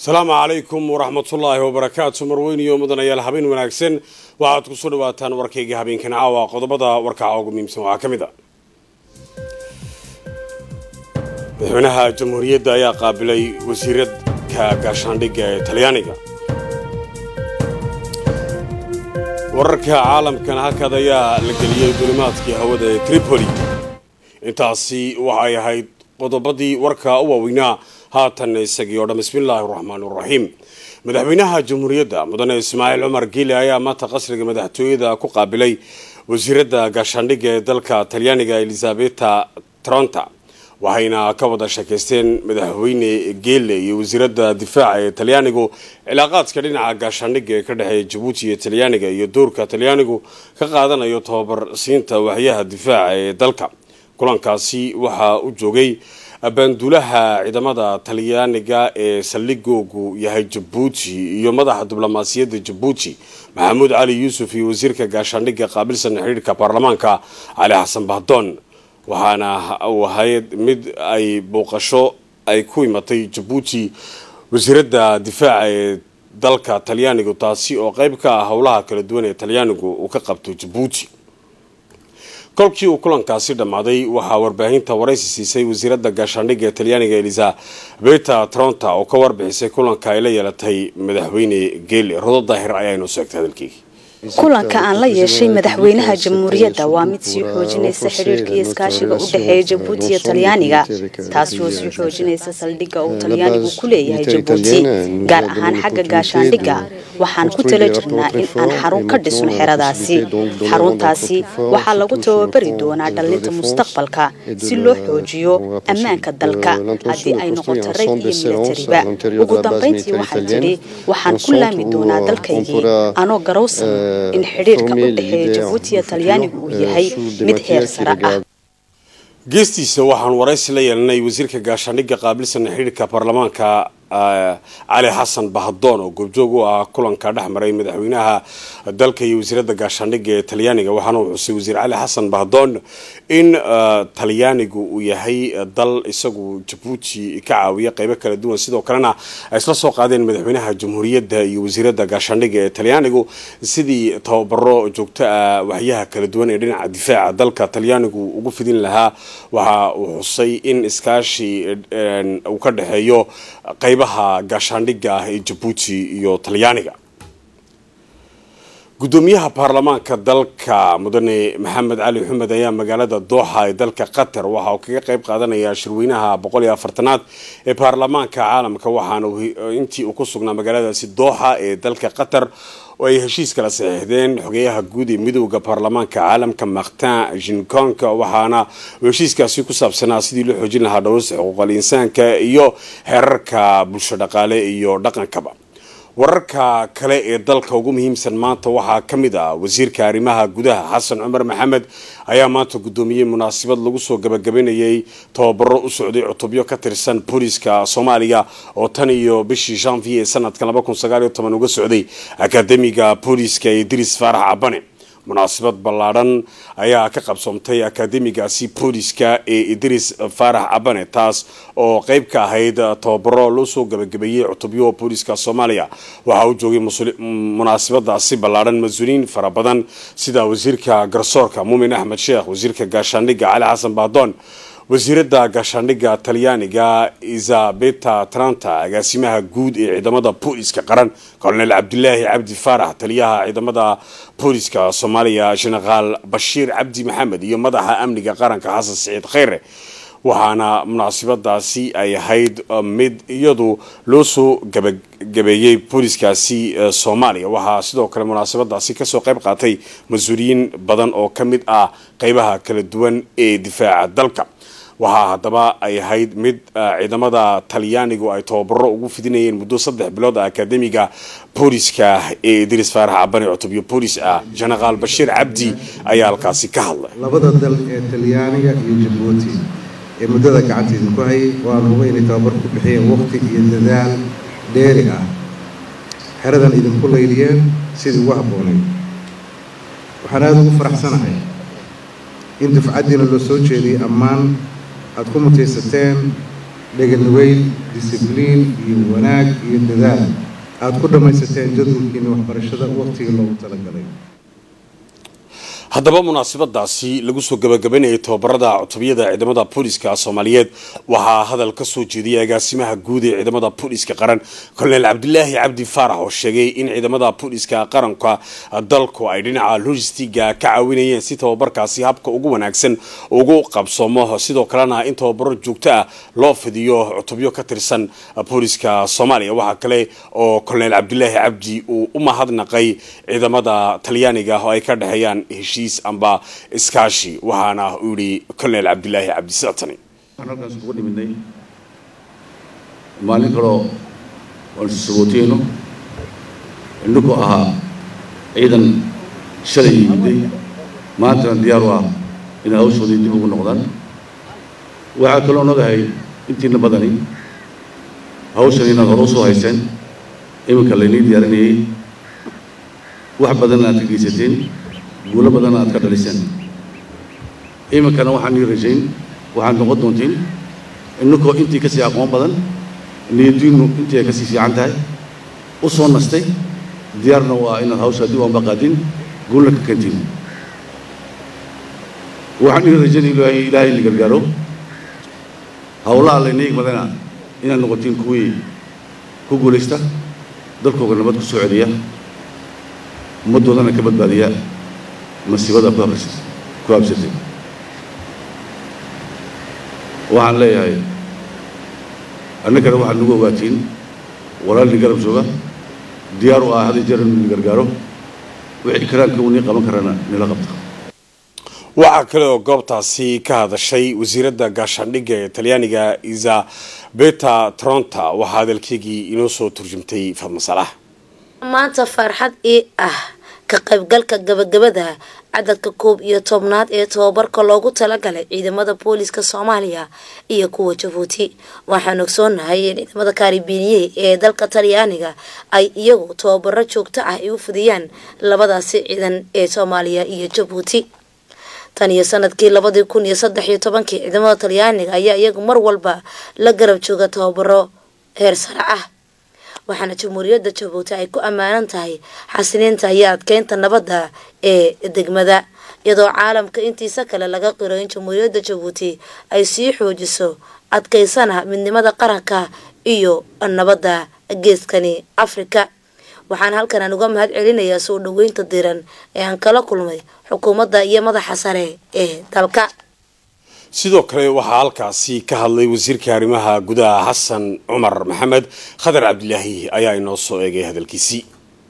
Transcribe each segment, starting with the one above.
asalaamu calaykum waraxmatullaahi wabarakaatu marweyniyo mudanayaal habeen wanaagsan waxaad kusoo dhawaataan warkayga habeenkan caawa qodobada warkaca ugu muhiimsan waxaa ka mid a madaxweynaha jamhuuriyadda ayaa qaabilay wasiiradka gaashaandhigga ee talyaaniga wararka caalamkan halkaad ayaa la geliyey dulimaadkii hawada ee tripoli intaasi waxay ahayd qodobadii warka u waaweynaa haatan isagii oo dhan bismillaahi raxmaan raxiim madaxweynaha jamhuuriyadda mudane ismaaciil cumar giile ayaa maanta qasriga madaxtooyada ku qaabilay wasiiradda gaashaandhigga ee dalka talyaaniga elizabeta tronta waxayna ka wada sheekaysteen madaxweyne geele iyo wasiiradda difaaca ee talyaanigu cilaaqaadka dhinaca gaashaandhigga ee ka dhexeeya jabuuti iyo talyaaniga iyo doorka talyaanigu ka qaadanayo tababar siinta waxyaha difaaca ee dalka kulankaasi waxaa u joogay baanduulaha ciidamada talyaaniga ee saldhigoogu yahay jabuuti iyo madaxa diblomaasiyadda jabuuti maxamuud cali yuusuf iyo wasiirka gaashaandhigga qaabilsan xidhiirka baarlamaanka cali xasan bahdoon waxaana uu ahayd mid ay booqasho ay ku imatay jabuuti wasiiradda difaaca ee dalka talyaanigu taasi oo qeyb ka ah howlaha kala duwan ee talyaanigu uu ka qabto jabuuti kolkii uu kulankaasi dhammaaday waxaa warbaahinta waraysi siisay wasiiradda gaashaandhigga ee talyaaniga elizabeta tronta oo ka warbixisay kulanka ay la yeelatay madaxweyne geele rodo daahir ayaanu sheegtay hadalkeygii kulanka aan la yeeshay madaxweynaha jamhuuriyadda waa mid sii xoojinaysa xidhiirka iyo iskaashiga u dhexeeya jabuuti iyo talyaaniga taasi oo sii xoojinaysa saldhigga uu talyaanigu ku leeyahay jabuuti gaar ahaan xagga gaashaandhigga waxaan ku tala jirnaa in aan xarun ka dhisno xeradaasi xaruntaasi waxaa lagu tababari doonaa dhallinta mustaqbalka si loo xoojiyo ammaanka dalka haddii ay noqoto rag iyo milatariba ugu dambayntii waxaan tidhi waxaan ku laami doonaa dalkaygii anoo garowsan in xidhiirka u dhexeeya jabuuti iyo talyaanigu uu yahay mid heer sare ah geestiisa waxaan waraysi la yeelanay wasiirka gaashaandhigga qaabilsan xidhiirka baarlamaanka cali xasan bahdoon oo goobjoog u ah kulanka dhex maray madaxweynaha dalka iyo wasiiradda gaashaandhigga ee talyaaniga waxaana uu xusay wasiir cali xasan bahdoon in talyaanigu uu yahay dal isagu jabuuti ka caawiya qeybo kala duwan sidoo kalena ay isla soo qaadeen madaxweynaha jamhuuriyadda iyo wasiiradda gaashaandhigga ee talyaanigu sidii tababaro joogto ah waxyaha kala duwan ee dhinaca difaaca dalka talyaanigu ugu fidin lahaa waxa uu xusay in iskaashi uu ka dhexeeyo qaybaha gaashaandhigga ah ee jabuuti iyo talyaaniga gudoomiyaha baarlamaanka dalka mudane maxamed cali xumed ayaa magaalada dooxa ee dalka qatar waxa uu kaga qayb qaadanaya shirweynaha boqol iyo afartanaad ee baarlamaanka caalamka waxaana intii uu ku sugnaa magaaladaasi dooxa ee dalka qatar oo ay heshiis kala saxiixdeen xogeyaha guud ee midooda baarlamaanka caalamka martin jinkonka waxaana heshiiskaasi ku saabsanaa sidii loo xoojin lahaa dhowrista xuquuqal insaanka iyo xeerarka bulsho dhaqaale iyo dhaqankaba wararka kale ee dalka ugu muhiimsan maanta waxaa ka mid ah wasiirka arrimaha gudaha xasan cumar maxamed ayaa maanta guddoomiyey munaasabad lagu soo gabagabanayay tababaro u socday cutubyo ka tirsan booliska soomaaliya oo tan iyo bishii janvier sanadka uga socday akademiga booliska ee diris faarax cabane munaasabad ballaadhan ayaa ka qabsoomtay akademigaasi booliska ee idris faarax cabane taas oo qeyb ka ahayd tababaro loo soo gabagabeeyey cutubyo booliska soomaaliya waxaa u joogay munaasabadaasi ballaadhan mas-uuliyiin fara badan sida wasiirka garsoorka muumin axmed sheekh wasiirka gaashaandhigga cali xasan bahdoon wasiiradda gaashaandhigga talyaaniga isabeta tranta agaasimaha guud ee ciidamada booliska qaran colonel cabdilaahi cabdi faarax taliyaha ciidamada booliska soomaaliya jenaraal bashiir cabdi maxamed iyo madaxa amniga qaranka xasan siciid kheyre waxaana munaasabadaasi ay ahayd mid iyadu loo soo gabagabeeyey booliskaasi soomaaliya waxaa sidoo kale munaasabadaasi kasoo qayb qaatay mas-uuliyiin badan oo ka mid ah qeybaha kala duwan ee difaaca dalka waxaa haddaba ay ahayd mid ciidamada talyaanigu ay tababaro ugu fidinayeen muddo saddex bilood ah akademiga booliska ee idris faarax cabane cutubyo boolis ah jenaraal bashiir cabdi ayaa halkaasi ka hadlay labada dal ee talyaaniga iyo jabuuti ee muddada gacanteeda ku hayay waanu huba inay tababar ku bixiyeen waqti iyo dadaal dheeri ah xeradan idinku layliyeen sidii ugu habboonayd waxaan aada ugu faraxsanahay in dufcaddiina loo soo jeediyay ammaan aada ku mutaysateen dheganugeyl disibliin iyo wanaag iyo dadaal aada ku dhammaysateen jadwalkiina waxbarashada waqtigii loogu talagalay haddaba munaasabadaasi lagu soo gabagabanayay tababarada cutubiyada ciidamada booliska soomaaliyeed waxaa hadal ka soo jeediyay agaasimaha guud ee ciidamada booliska qaran kolonel cabdilaahi cabdi faarax oo sheegay in ciidamada booliska qaranka dalku ay dhinaca logistiga ka caawinayeen si tababarkaasi habka ugu wanaagsan ugu qabsoomo sidoo kalena in tababaro joogto ah loo fidiyo cutubyo ka tirsan booliska soomaaliya waxaa kale oo kolonel cabdilaahi cabdi uu u mahadnaqay ciidamada talyaaniga oo ay ka dhexeeyaan heshiis amba iskaashi waxaana uu yihi colonel cabdilaahi cabdi sictani waxaan halkaas kugu dhiminay maalin kaloo waan sabooteyno indhuku ahaa ciidan shalay yimiday maantana diyaar u ah inay hawshoodii dib ugu noqdaan waxaa kaloo nogahay intiina badani hawshan inaad hore usoo hayseen iminka laynii diyaarinayay wax badan aad ka geysateen guulo badan aad ka dhaliseen iminkana waxaan ii rajayn waxaad noqon doontiin innakoo intii kasii aqoon badan niyadiinnu intii ay kasii fiican tahay u soo nastay diyaarna waa inaad hawshaa dib aanba qaadin guulna ka kentiin waxaan ii rajayn ilaahay ilaahay la gargaaro howlaha layna igmadana inaad noqotiin kuwii ku guulaysta dalkooga nabad ku soo celiya ummaddoodana ka badbaadiya masiibada ku habs ku habsatay waxaan leeyahay annagana waxaad nagu ogaatiin walaalni garab jooga diyaar u ah hadii jeer inu ni gargaaro wixii karaanka uu nii qaban karana nila qabta waxaa kale oo goobtaasi ka hadashay wasiiradda gaashaandhigga ee talyaaniga isabeta tronta waxaa hadalkeygii inoo soo turjumtay fadma salax maanta farxad ii ah ka qaybgalka gabagabada cadadka koob iyo tobnaad ee tababarka loogu talagalay ciidamada booliska soomaaliya iyo kuwa jabuuti waxaan ogsoonahay in ciidamada kaaribiiniye ee dalka talyaaniga ay iyagu tababaro joogto ah ay u fidiyaan labadaasi ciidan ee soomaaliya iyo jabuuti tan iyo sanadkii labadii kun iyo saddex iyo tobankii ciidamada talyaaniga ayaa iyagu mar walba la garab jooga tababaro heer sare ah waxaana jamhuuriyadda jabuuti ay ku ammaanan tahay xasiliinta iyo adkeynta nabadda ee degmada iyadoo caalamka intiisa kale laga qiro in jamhuuriyadda jabuuti ay sii xoojiso adkeysana midnimada qaranka iyo nabadda geeskani afrika waxaan halkan aan uga mahad celinayaa soo dhaweynta diran ee aan kala kulmay xukuumadda iyo madaxa sare ee dalka sidoo kale waxaa halkaasi ka hadlay wasiirka arrimaha gudaha xasan cumar maxamed khadar cabdilaahi ayaa inoo soo eegay hadalkiisii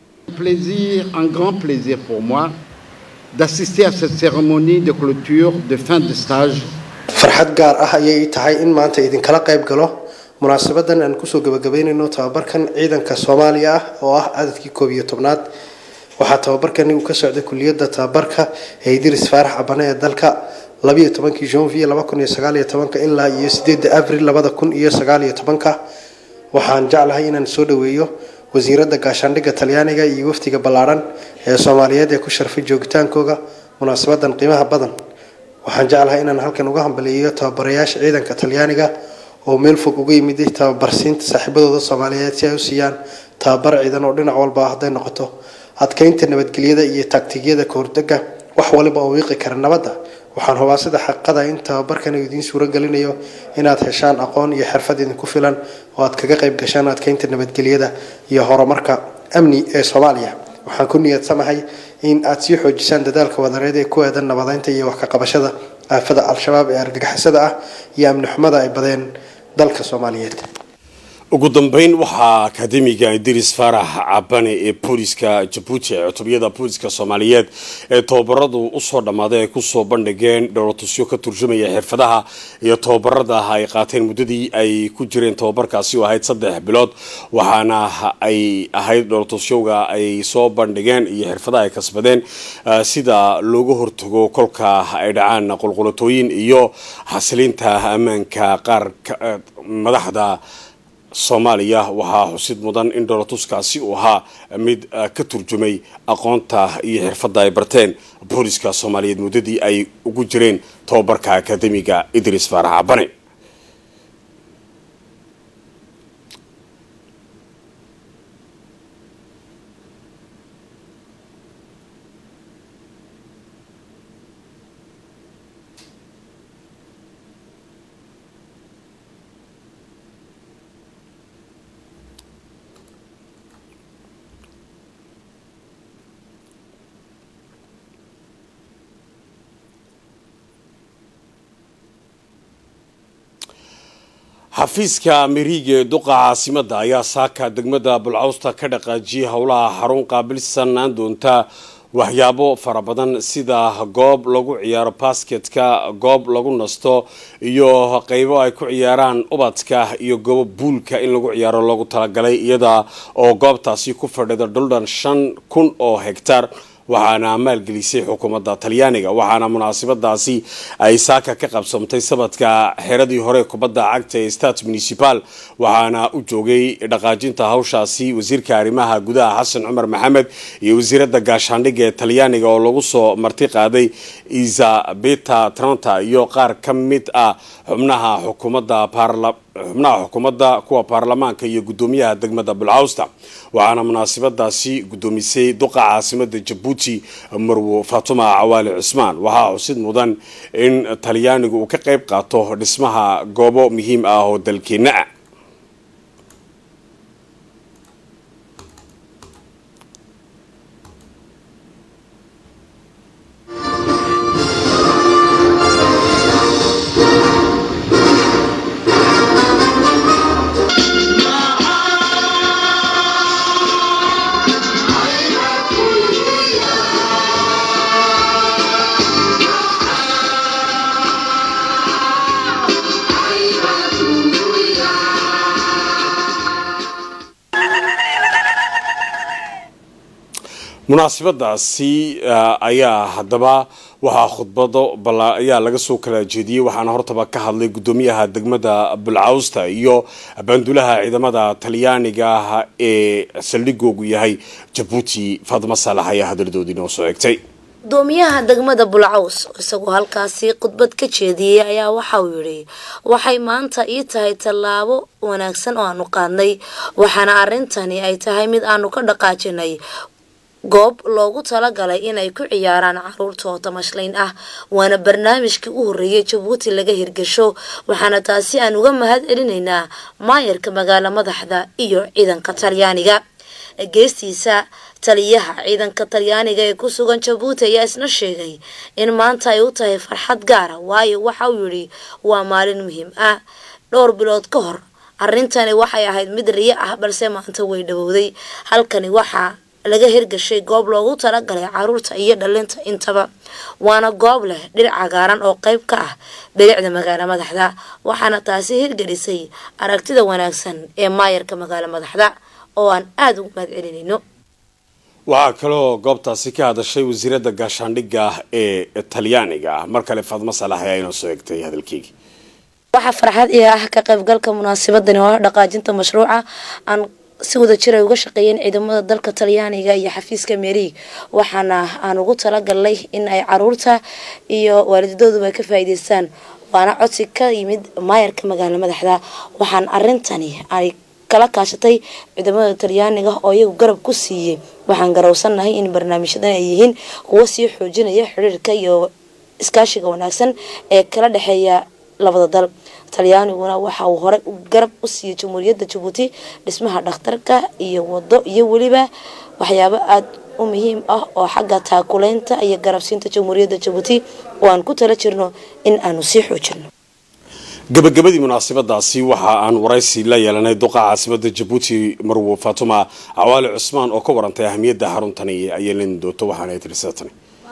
plaisir un grand plaisir pour moi d'assister à cette cérémonie de clôture de fin de stage farxad gaar ah ayay ii tahay in maanta idinkala qayb galo munaasabadan aan kusoo gabagabeynayno tababarkan ciidanka soomaaliya ah oo ah cadadkii koob iyo tobnaad waxaa tababarkani uu ka socday kuliyadda tababarka ee idris faarax cabane ee dalka labiyo tobankii janvier laba kun iyo sagaal iyo tobanka ilaa iyo sideedda abril labada kun iyo sagaal iyo tobanka waxaan jeclahay inaan soo dhaweeyo wasiiradda gaashaandhigga talyaaniga iyo wafdiga ballaadhan ee soomaaliyeed ee ku sharfay joogitaankooga munaasabadan qiimaha badan waxaan jeclahay inaan halkan uga hambaliyeeyo tababarayaasha ciidanka talyaaniga oo meel fog uga yimid tababarsiinta saaxiibadooda soomaaliyeed si ay u siiyaan tababar ciidan oo dhinac walba ah hadday noqoto adkeynta nabadgelyada iyo taagtigyada kahordega wax waliba oo wiiqi kara nabadda waxaan hubaa sida xaqiiqada in tababarkan uu idiin suuro gelinayo inaad heshaan aqoon iyo xirfad idinku filan oo aad kaga qayb gashaan adkeynta nabadgelyada iyo horumarka amni ee soomaaliya waxaan ku niyadsamahay in aad sii xoojisaan dadaalka wadareed ee ku aadan nabadeynta iyo wax ka qabashada aafada al-shabaab ee argagixisada ah iyo amni xumada ay badeen dalka soomaaliyeed ugu dambeyn waxaa akademiga idris faarax cabane ee booliska jabuuti ee cutubiyada booliska soomaaliyeed ee tababaradu usoo dhammaaday ay kusoo bandhigeen dhowlatusyo ka turjumaya xirfadaha iyo tababarada ay qaateen muddadii ay ku jireen tababarkaasi oo ahayd saddex bilood waxaana ay ahayd dhowlatusyowga ay soo bandhigeen iyo xirfadaha ay kasbadeen sida looga hortago kolka ay dhacaan qulqulatooyin iyo xasilinta ammaanka qaar madaxda soomaaliya waxaa xusid mudan in dholatuskaasi uu ahaa mid ka turjumay aqoonta iyo xirfadda ay barteen booliska soomaaliyeed muddadii ay ugu jireen tababarka akademiga idris faarax cabane xafiiska ameriiga ee duqa caasimada ayaa saaka degmada bulcawsta ka dhaqaajiyay howlaha xarun qaabilsanaan doonta waxyaabo fara badan sida goob lagu ciyaaro basketka goob lagu nasto iyo qeybo ay ku ciyaaraan ubadka iyo goobo buulka in lagu ciyaaro loogu talagalay iyada oo goobtaasi ku fadhida dhuldhan shan kun oo hegtar waxaana maalgelisay xukuumadda talyaaniga waxaana munaasabadaasi ay saaka ka qabsamtay sabadka xeradii hore kubadda cagta ee state municipal waxaana u joogay dhaqaajinta hawshaasi wasiirka arrimaha gudaha xasan cumar maxamed iyo wasiiradda gaashaandhigga ee talyaaniga oo lagu soo marti qaaday isabeta tranta iyo qaar ka mid ah xubnaha xukuumadda xubnaha xukuumadda kuwa baarlamaanka iyo guddoomiyaha degmada bulcawsta waxaana munaasabadaasi guddoomisay duqa caasimada jabuuti marwo fatuma cawaali cismaan waxaa xusid mudan in talyaanigu uu ka qayb qaato dhismaha goobo muhiim ah oo dalkeenna ah munaasabadaasi ayaa haddaba waxaa khudbado ayaa laga soo kala jeediyey waxaana hortaba ka hadlay guddoomiyaha degmada bulcawsta iyo baandulaha ciidamada talyaaniga ah ee saldhigoogu yahay jabuuti faadma saalax ayaa hadaladoodii noo soo egtay gudoomiyaha degmada bulcaws isagoo halkaasi khudbad ka jeediyey ayaa waxa uu yidhi waxay maanta ii tahay tallaabo wanaagsan oo aanu qaadnay waxaana arrintani ay tahay mid aanu ka dhaqaajinay goob loogu talagalay inay ku ciyaaraan caruurta oo tamashlayn ah waana barnaamijkii u horreeyay jabuuti laga hirgasho waxaana taasi aan uga mahad celinaynaa maayarka magaalo madaxda iyo ciidanka talyaaniga geestiisa taliyaha ciidanka talyaaniga ee ku sugan jabuuti ayaa isna sheegay in maanta ay u tahay farxad gaara waayo waxa uu yidhi waa maalin muhiim ah dhowr bilood ka hor arrintani waxay ahayd mid riyo ah balse maanta way dhawowday halkani waxaa laga hirgashay goob loogu talagalay caruurta iyo dhalinta intaba waana goob leh dhir cagaaran oo qayb ka ah bilicda magaalo madaxda waxaana taasi hirgelisay aragtida wanaagsan ee maayarka magaalo madaxda oo aan aada ugu mahad celinayno waxaa kaloo goobtaasi ka hadashay wasiiradda gaashaandhigga ee talyaaniga mar kale faadmo salax ayaa inoo soo egtay hadalkeygii waxaa farxad iyo ah ka qaybgalka munaasabadani oo ah dhaqaajinta mashruuca aan si wada jir ay uga shaqeeyeen ciidamada dalka talyaaniga iyo xafiiska merig waxaana aan ugu talagalnay in ay caruurta iyo waalidadooduba ay ka faa'iideystaan waana codsi ka yimid maayarka magaalo madaxda waxaan arintani ay kala kaashatay ciidamada talyaaniga oo iyagu garab ku siiyey waxaan garowsannahay in barnaamijyadan ay yihiin kuwo sii xoojinaya xiriirka iyo iskaashiga wanaagsan ee kala dhexeeya labada dal talyaaniguna waxa uu hore garab u siiyey jamhuuriyadda jabuuti dhismaha dhakhtarka iyo wado iyo weliba waxyaabo aada u muhiim ah oo xagga taakuleynta iyo garabsiinta jamhuuriyadda jabuuti oo aan ku tala jirno in aanu sii xoojino gabagabadii munaasabadaasi waxa aan waraysi la yeelanay duqa caasimada jabuuti marwo fatuma cawaali cusmaan oo ka warantay ahamiyadda xaruntani ay yeelan doonto waxaana tiri sidatani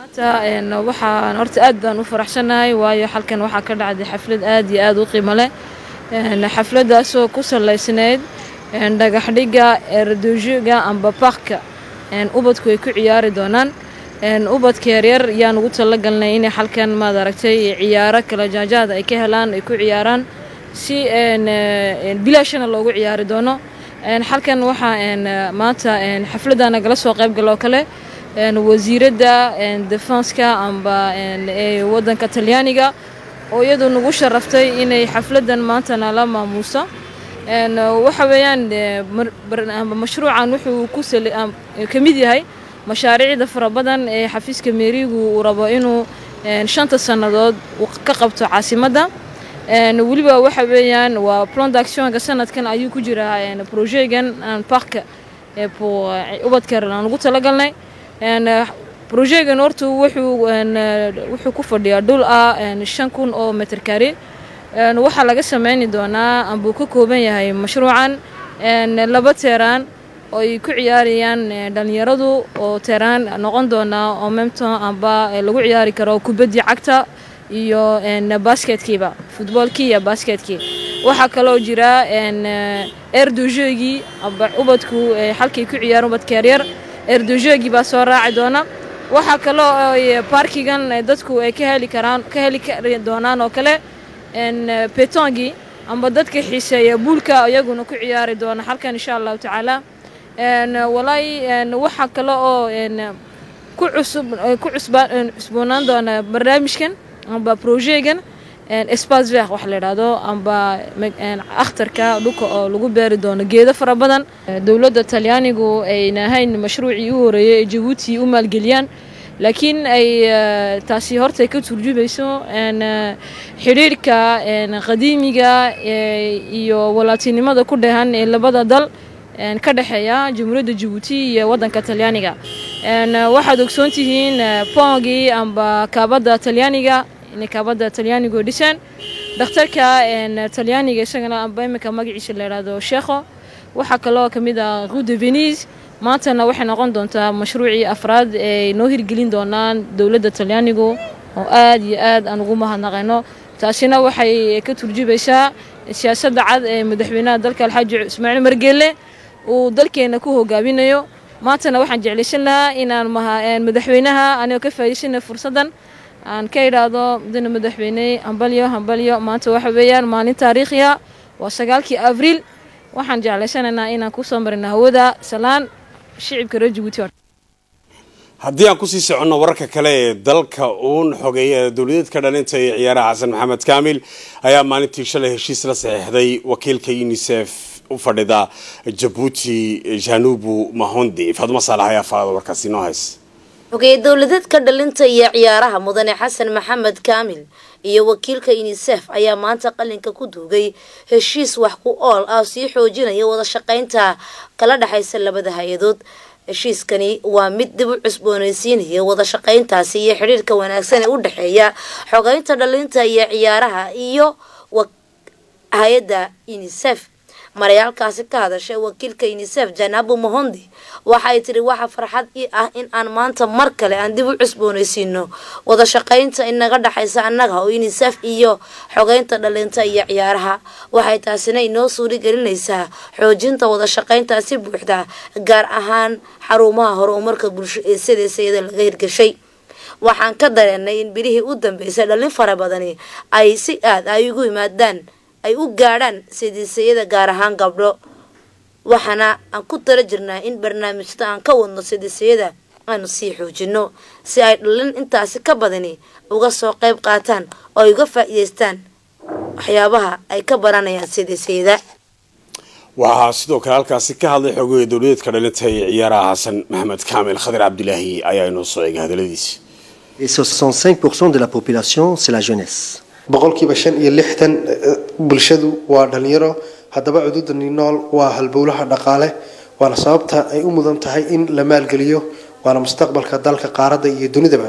waxaan horta aad baan u faraxsanahay waayo halkan waxaa ka dhacday xaflad aad iyo aada u qiimo leh xafladaasoo ku salaysnayd dhagaxdhiga eradojiga amba barka ubadku ay ku ciyaari doonaan ubadka yaryar yaan ugu talagalnay inay halkan maad aragtay ciyaaro kala jaajaada ay ka helaan ay ku ciyaaraan si bilaashana loogu ciyaari doono halkan waxaa maanta xafladda nagala soo qayb galoo kale wasiiradda defenska amba ee wadanka talyaaniga oo iyadu nagu sharaftay inay xafladan maanta nala maamuuso waxa weeyaan mashruucan wuxuu ku ka mid yahay mashaariicda fara badan ee xafiiska meerigu uu rabo inuu shanta sannadood ka qabto caasimadda weliba waxa weeyaan waa plan d'actionka sanadkan ayuu ku jiraa projegan parka ubadka aan ugu talagalnay brojegan horta wuxuu wuxuu ku fadhiyaa dhul ah shan kun oo meter kari waxaa laga sameyni doonaa ambuu ka kooban yahay mashruucan laba teeraan oo ay ku ciyaarayaan dhalinyaradu oo teeraan noqon doona oo memton amba lagu ciyaari karo kubaddii cagta iyo basketkiiba futboolkii iyo basketkii waxaa kaloo jira erdojeegii amba ubadku halkay ku ciyaaraan ubadka yaryar erdojeegii baa soo raaci doona waxaa kaloo baarkigan dadku ay ka heli karaan ka heli kari doonaan oo kale betongii amba dadka xiiseeya buulka iyaguna ku ciyaari doona halkan insha allahu tacaala walaahi waxaa kale oo ku cusub ku cusboonaan doona barnaamijkan amba projegan espace vert wax la yidhaahdo amba akhtarka dhulka oo lagu beeri doono geedo fara badan dowladda talyaanigu ayna ahayn mashruucii u horeeyey ee jabuuti u maalgeliyaan laakiin ay taasi horta ka turjubayso xidhiirhka qadiimiga iyo walaatinimada ku dhehan ee labada dal ka dhexeeya jamhuuriyadda jabuuti iyo waddanka talyaaniga waxaad ogsoon tihiin pongii amba kaabadda talyaaniga inay kaabadda talyaanigu dhiseen dhakhtarka talyaaniga isagana amba iminka magaciisa la yidhaahdo sheekho waxaa kaloo ka mid ah rue de venise maantana waxay noqon doontaa mashruucii afraad ay noo hirgelin doonaan dowladda talyaanigu oo aad iyo aad aan ugu mahadnaqayno taasina waxay ka turjubaysaa siyaasadda cad ee madaxweynaha dalka alxaaji ismaaciil margeelle uu dalkeena ku hogaaminayo maantana waxaan jeclaysan lahaa inaan madaxweynaha anigoo ka faa'iidaysana fursaddan aan ka idhaahdo mudane madaxweyne hambalyo hambalyo maanta waxa weeyaan maalin taariikhiya waa sagaalkii abriil waxaan jeclaysanaynaa inaan kusoo marino hawada salaan shicibka reer jabuuti haddii aan kusii soconno wararka kale ee dalka uun xogeeya dowladeedka dhalinta ee ciyaaraha xasan maxamed kaamil ayaa maalintii shalay heshiis la saxiixday wakiilka unisef u fadhida jabuuti janubu mahondi fadmo saalax ayaa faada warkaasi noo hays xogey dowladeedka dhalinta iyo ciyaaraha mudane xasan maxamed kaamil iyo wakiilka unisef ayaa maanta qalinka ku duugay heshiis wax ku ool ah sii xoojinaya wada shaqaynta kala dhexaysa labada hay-adood heshiiskani waa mid dib u cusboonaysiinaya wada shaqayntaasi iyo xidhiirka wanaagsan ee u dhexeeya xogeynta dhalinta iyo ciyaaraha iyo hay-adda unisef marayaalkaasi ka hadashay wakiilka unisef janabu mahondi waxay tiri waxa farxad ii ah in aan maanta mar kale aan dib u cusboonaysiino wada shaqaynta inaga dhexaysa annaga oo unisef iyo xogeynta dhalinta iyo ciyaaraha waxay taasina inoo suuri gelinaysaa xoojinta wada shaqayntaasi buuxda gaar ahaan xarumaha horumarka bulsho ee sidaysayada laga hirgashay waxaan ka dareenay in bilihii u dambeysay dhalin fara badani ay si aad ay ugu yimaadaan ay u gaadhaan sidiisayada gaar ahaan gabdho waxaana aan ku tala jirnaa in barnaamijyada aan ka wadno sidiisayada aanu sii xoojino si ay dhalin intaasi ka badani uga soo qayb qaataan oo ay uga faa'iidaystaan waxyaabaha ay ka baranayaan sidiisayada waxaa sidoo kale halkaasi ka hadlay xoogaya dowladeedka dhalinta ee ciyaaraha xasan maxamed kaamil khadir cabdilaahi ayaa inoo soo eegay hadaladiisi Et 65% de la population, c'est la jeunesse. boqolkiiba shan iyo lixdan bulshadu waa dhalinyaro haddaba cududani nool waa halbowlaha dhaqaale waana sababta ay u mudan tahay in la maalgeliyo waana mustaqbalka dalka qaaradda iyo dunidaba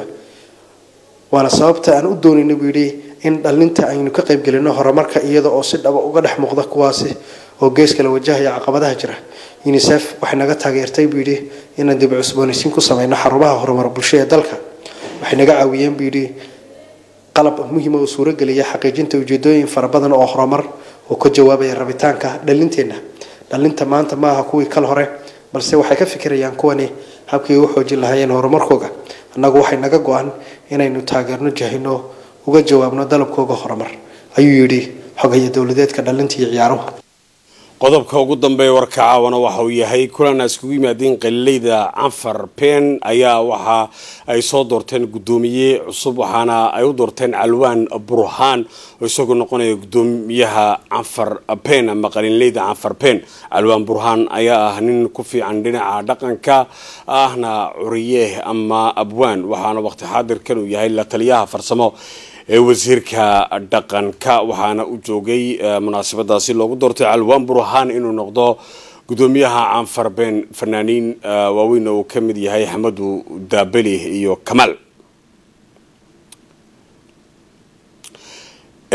waana sababta aan u doonayna buu yidhi in dhalinta aynu ka qaybgelino horumarka iyada oo si dhaba uga dhex muuqda kuwaasi oo gees kala wajahaya caqabadaha jira unisef waxay naga taageertay buu yidhi inaan dib cusboonaysiin ku sameyno xarumaha horumar bulsho ee dalka waxay naga caawiyeen buu yidhi qalab muhiima oo suurogeliya xaqiijinta ujeedooyin fara badan oo horumar oo ka jawaabaya rabitaanka dhalinteenna dhalinta maanta ma aha kuwii kal hore balse waxay ka fikirayaan kuwani habkii u xoojin lahaayeen horumarkooga annagu waxay naga go-an inaynu taageerno jahino uga jawaabno dalabkooga horumar ayuu yidhi xogaya dowladeedka dhalinta iyo ciyaaruhu qodobka ugu dambeeya warka caawana waxa uu yahay kulan ay iskugu yimaadeen qaliileyda canfar pen ayaa waxa ay soo doorteen guddoomiye cusub waxaana ay u doorteen calwaan burhaan oo isagoo noqonaya guddoomiyaha canfar pen ama qaliileyda canfar pen calwaan burhaan ayaa ah nin ku fiican dhinaca dhaqanka ahna curiye ama abwaan waxaana waqti xaadirkan uu yahay la taliyaha farsamo ee wasiirka dhaqanka waxaana u joogay munaasabadaasi loogu doortay calwaan burhaan inuu noqdo guddoomiyaha canfar been fanaaniin waaweyn oo uu ka mid yahay xamadu daabeli iyo kamaal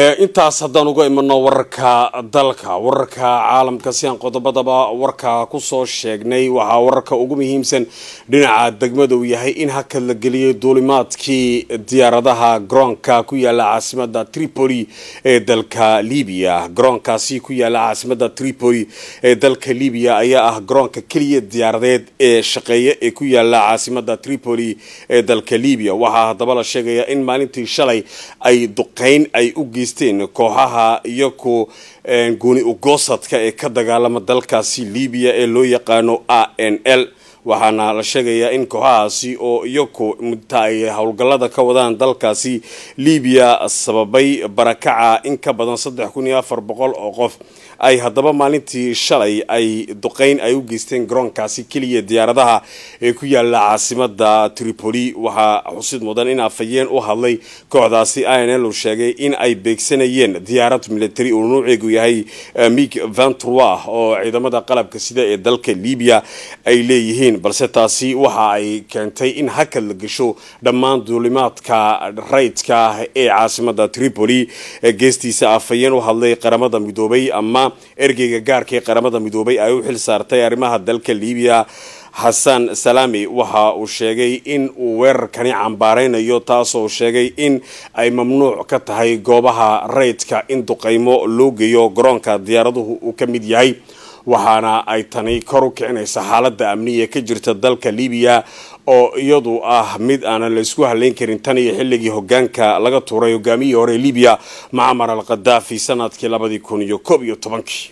intaas haddaan uga imano wararka dalka wararka caalamka si aan qodobadaba warka kusoo sheegnay waxaa wararka ugu muhiimsan dhinaca degmada uu yahay in hakad la geliyay duulimaadkii diyaaradaha garoonka ku yaala caasimada tripoli ee dalka libiya garoonkaasi ku yaala caasimada tripoli ee dalka libiya ayaa ah garoonka keliya diyaaradeed ee shaqeeya ee ku yaala caasimada tripoli ee dalka libiya waxaa haddaba la sheegaya in maalintii shalay ay duqeyn ay u geysteen kooxaha iyaku gooni ugoosadka ee ka dagaalama dalkaasi libiya ee loo yaqaano a n l waxaana la sheegayaa in kooxahaasi oo iyaku mudta ay howlgallada ka wadaan dalkaasi libiya sababay barakaca in ka badan saddex kun iyo afar boqol oo qof ay haddaba maalintii shalay ay duqeyn ay u geysteen garoonkaasi keliya diyaaradaha ee ku yaala caasimada tripoli waxaa xusid mudan in afhayeen u hadlay kooxdaasi i n l uu sheegay in ay beegsanayeen diyaarad military uu nuuceegu yahay mig ventroi oo ciidamada qalabka sida ee dalka libiya ay leeyihiin balse taasi waxa ay keentay in hakad la gesho dhammaan duulimaadka rayidka ah ee caasimada tripoli geestiisa afhayeen u hadlay qaramada midoobay ama ergeyga gaarka ee qaramada midoobay ay u xil saartay arrimaha dalka libiya xasan salami waxa uu sheegay in uu weerarkani cambaareynayo taasoo sheegay in ay mamnuuc ka tahay goobaha rayidka in duqeymo loo geeyo garoonka diyaaraduhu uu ka mid yahay waxaana ay tani kor u kicinaysa xaaladda amniya ka jirta dalka libiya oo iyadu ah mid aanan la isku haleyn karin tan iyo xilligii hogaanka laga tuuray hogaamiyihii hore libiya macmar al khadaafi sanadkii labadii kun iyo koob iyo tobankii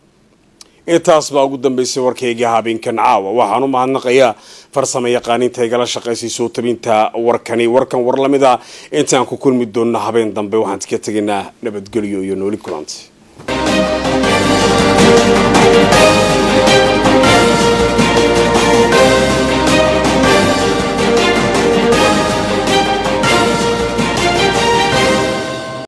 intaas baa ugu dambeysay warkaygii habeenkan caawa waxaan u mahadnaqayaa farsamo yaqaaniinta igala shaqaysay soo tabinta warkani warkan war lamida intaan ku kulmi doonno habeen dambe waxaan iska tegaynaa nabadgelyo iyo nooli kulanti